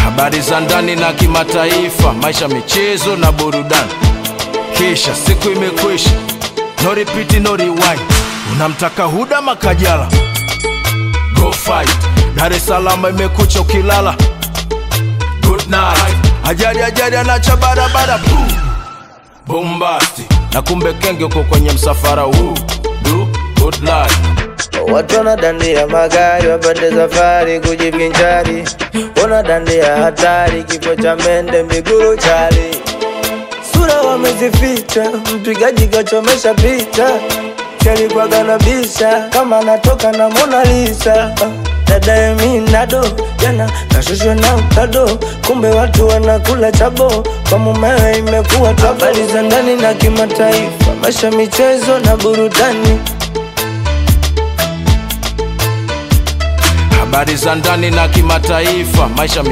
habari za ndani na kimataifa, maisha, michezo na burudani. Kisha siku imekwisha, no repeat, no rewind. Unamtaka Huda Makajala, go fight. Dar es Salaam imekucha ukilala, good night. Ajali ajali anacha barabara, boom bombasti, na kumbe kenge uko kwenye msafara huu, do good life. Watu wanadandia magari wapande safari kujivinjari, wanadandia hatari, kifo cha mende miguru chali, sura wamezificha, mpigaji kachomesha picha, kalikuwaga na bisha kama anatoka na Mona Lisa. Dada Eminado jana nashushwa na utado, kumbe watu wanakula chabo, kwa mumewe imekuwa tabu. Habari za ndani na kimataifa, maisha, michezo na burudani. habari za ndani na kimataifa, maisha